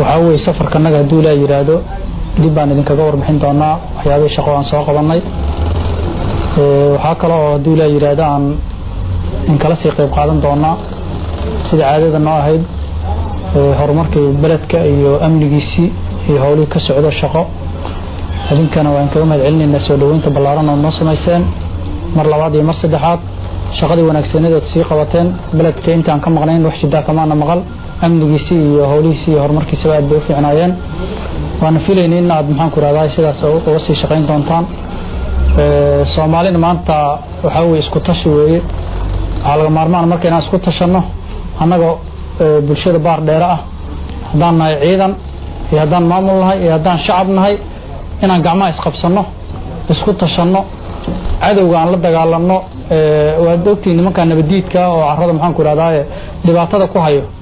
waxaa weye safarkanaga hadduu ilaa yidhaahdo dib baan idinkaga warbixin doonaa waxyaabihii shaqo aan soo qabanay waxaa kale oo hadduu ilaa yidhaahdo aan inkala sii qayb qaadan doonaa sida caadada noo ahayd horumarkii beledka iyo amnigiisii iyo howlihii ka socdo shaqo idinkana waan kaga mahad celinaynaa soo dhoweynta ballaaran oo noo samayseen mar labaad iyo mar saddexaad shaqadii wanaagsaneedood sii qabateen beledka intaan ka maqnayn wax jidaa kamaana maqal amnigiisii iyo howlihiisii iyo horumarkiisaba aad bay u fiicnaayeen waana filaynay in aad maxaan ku rahdaa sidaas uga sii shaqayn doontaan soomaalina maanta waxaa weye isku tashi weeye waxaa laga maarmaan marka inaan isku tashanno annaga bulshada baar dheere ah haddaan nahay ciidan iyo haddaan maamul nahay iyo haddaan shacab nahay inaan gacmaha isqabsanno isku tashanno cadowga aan la dagaalanno waad ogtiin nimankaa nabadiidka oo carada maxaan ku rahdaa dhibaatada ku hayo